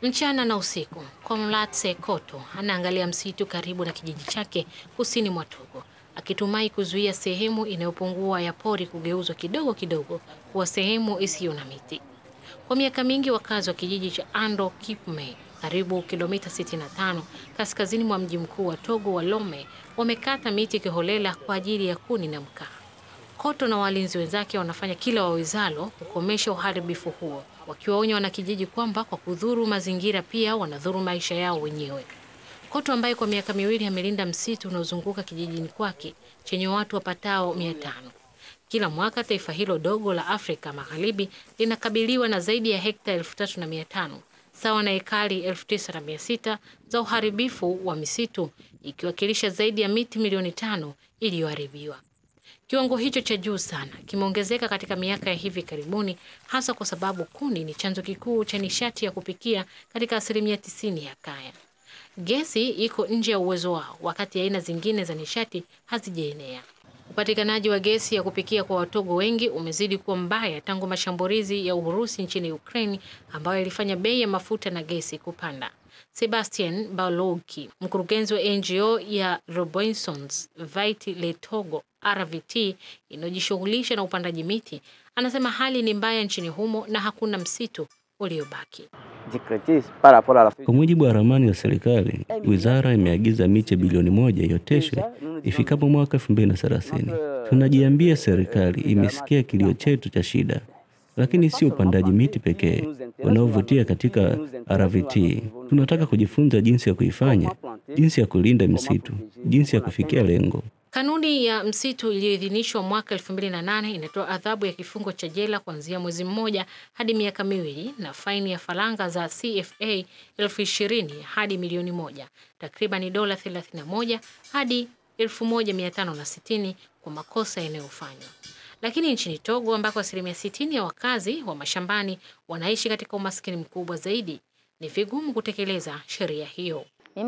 Mchana na usiku, Komlatse Koto anaangalia msitu karibu na kijiji chake kusini mwa Togo, akitumai kuzuia sehemu inayopungua ya pori kugeuzwa kidogo kidogo kuwa sehemu isiyo na miti. Kwa miaka mingi, wakazi wa kijiji cha Ando Kipme, karibu kilomita 65 kaskazini mwa mji mkuu wa Togo wa Lome, wamekata miti kiholela kwa ajili ya kuni na mkaa. Koto na walinzi wenzake wanafanya kila wawezalo kukomesha uharibifu huo, wakiwaonya wanakijiji kwamba kwa kudhuru mazingira pia wanadhuru maisha yao wenyewe. Koto ambaye kwa miaka miwili amelinda msitu unaozunguka kijijini kwake chenye watu wapatao mia tano. Kila mwaka taifa hilo dogo la Afrika Magharibi linakabiliwa na zaidi ya hekta elfu tatu na mia tano sawa na ekari elfu tisa na mia sita za uharibifu wa misitu ikiwakilisha zaidi ya miti milioni tano iliyoharibiwa. Kiwango hicho cha juu sana kimeongezeka katika miaka ya hivi karibuni, hasa kwa sababu kuni ni chanzo kikuu cha nishati ya kupikia katika asilimia tisini ya kaya. Gesi iko nje ya uwezo wao, wakati aina zingine za nishati hazijaenea. Upatikanaji wa gesi ya kupikia kwa Watogo wengi umezidi kuwa mbaya tangu mashambulizi ya Urusi nchini Ukraine ambayo ilifanya bei ya mafuta na gesi kupanda. Sebastian Balogi, mkurugenzi wa NGO ya Robinsons Vait Le Togo RVT inayojishughulisha na upandaji miti, anasema hali ni mbaya nchini humo na hakuna msitu uliobaki. Kwa mujibu wa ramani ya serikali, wizara imeagiza miche bilioni moja ioteshwe ifikapo mwaka 2030. Tunajiambia serikali imesikia kilio chetu cha shida, lakini sio upandaji miti pekee unaovutia katika RVT. Tunataka kujifunza jinsi ya kuifanya, jinsi ya kulinda misitu, jinsi ya kufikia lengo. Kanuni ya msitu iliyoidhinishwa mwaka 2008 inatoa adhabu ya kifungo cha jela kuanzia mwezi mmoja hadi miaka miwili na faini ya faranga za CFA elfu ishirini hadi milioni moja, takriban dola 31 hadi 1560 kwa makosa yanayofanywa. Lakini nchini Togo ambako asilimia 60 ya wakazi wa mashambani wanaishi katika umaskini mkubwa zaidi, ni vigumu kutekeleza sheria hiyo.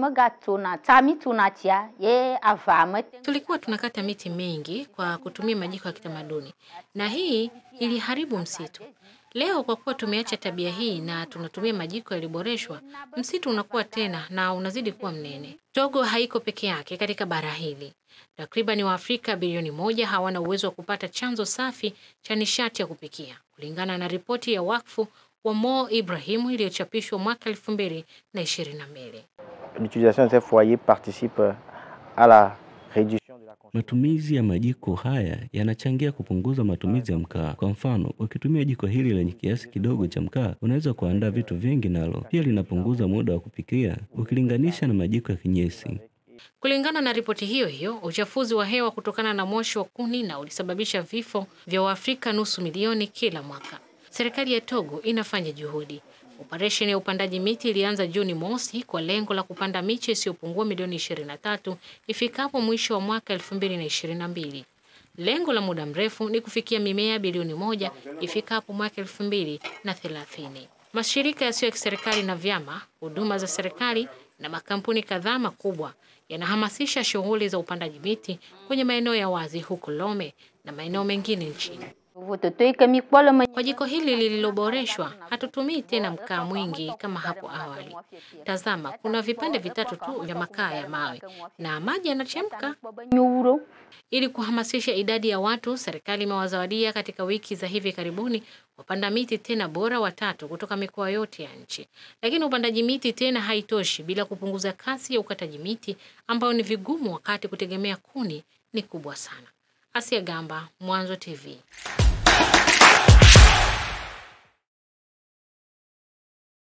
Tulikuwa tunakata miti mingi kwa kutumia majiko ya kitamaduni na hii iliharibu msitu. Leo kwa kuwa tumeacha tabia hii na tunatumia majiko yaliyoboreshwa, msitu unakuwa tena na unazidi kuwa mnene. Togo haiko peke yake katika bara hili. Takriban Waafrika bilioni moja hawana uwezo wa kupata chanzo safi cha nishati ya kupikia, kulingana na ripoti ya wakfu wa Mo Ibrahimu iliyochapishwa mwaka elfu mbili na ishirini na mbili. L'utilisation de ces foyers participe à la réduction de la Matumizi ya majiko haya yanachangia kupunguza matumizi ya mkaa. Kwa mfano, ukitumia jiko hili lenye kiasi kidogo cha mkaa, unaweza kuandaa vitu vingi nalo. Pia linapunguza muda wa kupikia ukilinganisha na majiko ya kinyesi. Kulingana na ripoti hiyo hiyo, uchafuzi wa hewa kutokana na moshi wa kuni na ulisababisha vifo vya Waafrika nusu milioni kila mwaka. Serikali ya Togo inafanya juhudi. Operesheni ya upandaji miti ilianza Juni mosi kwa lengo la kupanda miche isiyopungua milioni 23 ifikapo mwisho wa mwaka 2022. Lengo la muda mrefu ni kufikia mimea bilioni moja ifikapo mwaka 2030. Mashirika yasiyo ya kiserikali na vyama, huduma za serikali na makampuni kadhaa makubwa yanahamasisha shughuli za upandaji miti kwenye maeneo ya wazi huko Lome na maeneo mengine nchini. Kwa jiko hili lililoboreshwa, hatutumii tena mkaa mwingi kama hapo awali. Tazama, kuna vipande vitatu tu vya makaa ya mawe na maji yanachemka. Ili kuhamasisha idadi ya watu, serikali imewazawadia katika wiki za hivi karibuni wapanda miti tena bora watatu kutoka mikoa yote ya nchi. Lakini upandaji miti tena haitoshi bila kupunguza kasi ya ukataji miti ambayo ni vigumu wakati kutegemea kuni ni kubwa sana. Asia Gamba, Mwanzo TV.